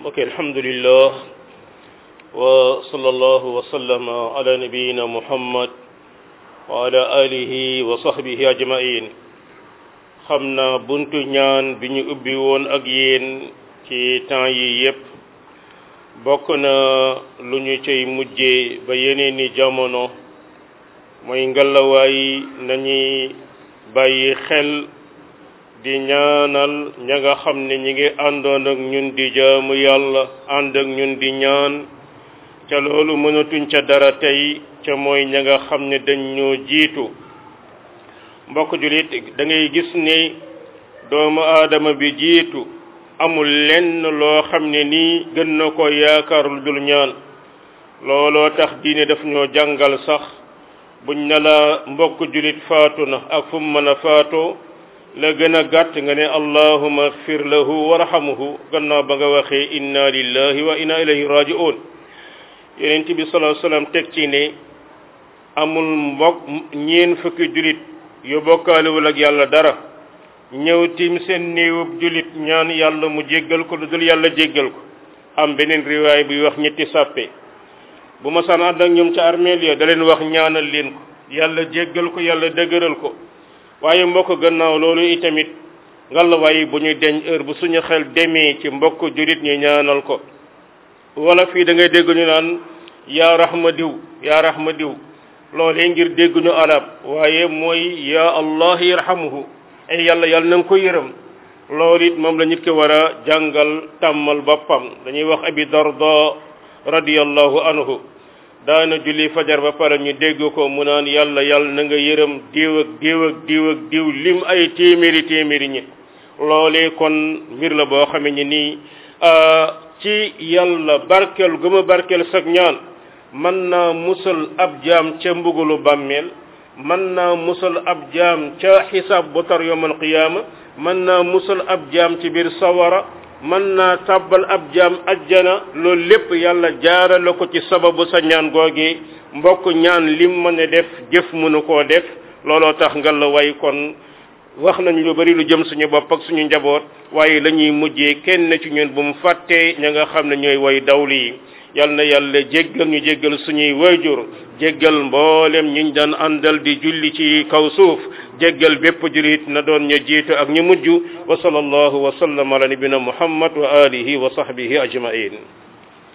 mbokk alhamdulillah wa sallallahu wa sallama ala nabiyina muhammad wa ala alihi wa sahbihi ajmain xam na buntu ñaan bi ñu ubbi woon ak yéen ci temps yi yépp bokk na lu ñu cay mujjee ba yeneen ni jamono mooy ngalawaay nañuy bàyyi xel di ñaanal ña nga xam ne ñi ngi àndoon ak ñun di jaamu yàlla ànd ak ñun di ñaan ca loolu mënatuñ ca dara tey ca mooy ña nga xam ne dañ ñoo jiitu mbokk julit da ngay gis ne doomu aadama bi jiitu amul lenn loo xam ne nii gën na ko yaakaar lu dul ñaan looloo tax diine daf ñoo jàngal sax buñ ne la mbokk julit faatu na ak fu mu mën a faatoo la gën a gàtt nga ne allahuma fir lahu warhamhu gannaaw ba nga waxee inna lillahi wa inna ilayhi raji'un yonent bi sallallahu alayhi wasallam teg ci ne amul mbokk ñeen fukki julit yu bokkaalewul ak yàlla dara ñëw tim seen néewub julit ñaan yàlla mu jéggal ko lu dul yàlla jéggal ko am beneen riwaay buy wax ñetti sàppe bu ma saan ànd ak ñoom ca armeel ya da leen wax ñaanal leen ko yàlla jéggal ko yàlla dëgëral ko waaye mbokk gannaaw loolu itamit ngalawaay bu ñuy deñ heure bu suñu xel demee ci mbokk julit ñu ñaanal ko wala fii da ngay dégg ñu naan yaa rahma diw yaa rahma diw loolee ngir dégg ñu arab waaye mooy yaa allah yarhamuhu ay yàlla yàlla na nga ko yërëm loolu it moom la nit ki war a jàngal tàmmal boppam dañuy wax abi darda radiyallahu anhu daana julli fajar ba pare ñu dégg ko mu naan yàlla yàlla na nga yërëm diw ak diw ak diw ak diw lim ay téeméeri téeméeri ñi loolee kon mbir la boo xamee ni nii ci yàlla barkeel gu ma barkeel sag ñaan mën naa musal ab jaam ca mbugalu bàmmeel mën naa musal ab jaam ca xisaab bu tar yawmal qiyaama mën naa musal ab jaam ci biir sawara mën naa tàbbal ab jaam ajjana loolu lépp yàlla jaarale ko ci sababu sa ñaan googi mbokk ñaan lim mën a def jëf mënu koo def looloo tax nga la way kon wax nañu lu bari lu jëm suñu bopp ak suñu njaboot waaye la ñuy mujjee kenn ci ñun bu mu fàttee ña nga xam ne ñooy way dawli yi yal na yàlla jéggal ñu jéggal suñuy wayjur jéggal mboolem ñiñ daan àndal di julli ci kaw suuf jéggal bépp julit na doon ñu jiitu ak ñu mujj wa sallallahu wa sallam ala nabina muhammad wa alihi wa sahbihi ajmain